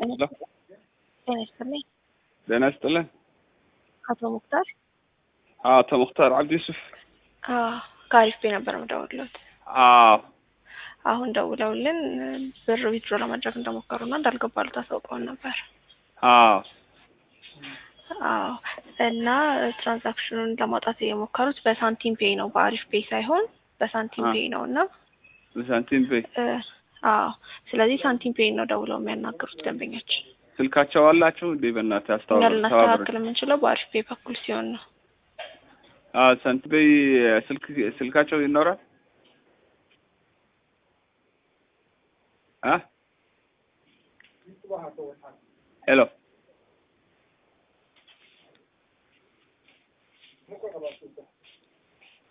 ጤና ይስጥልኝ። ጤና ይስጥልን። አቶ ሙክታር አቶ ሙክታር አብዲ ዩሱፍ። ከአሪፍ ቤ ነበር የምደውልዎት። አዎ አሁን ደውለውልን ብር ዊዝድሮ ለማድረግ እንደሞከሩና እንዳልገባሉ ታሳውቀውን ነበር። አዎ አዎ እና ትራንዛክሽኑን ለማውጣት የሞከሩት በሳንቲም ፔይ ነው፣ በአሪፍ ፔይ ሳይሆን በሳንቲም አ- ፔይ ነው እና ሳንቲም ፔይ እ፣ አዎ ስለዚህ ሳንቲም ፔይ ነው ደውለው የሚያናግሩት ደንበኛችን። ስልካቸው አላችሁ እንዴ? በእናትህ እኛ አስታውሩ። ልናስተካክል የምንችለው በአሪፍ ፔይ በኩል ሲሆን ነው። አዎ ሳንቲም ፔይ ስልክ ስልካቸው ይኖራል? አ ሄሎ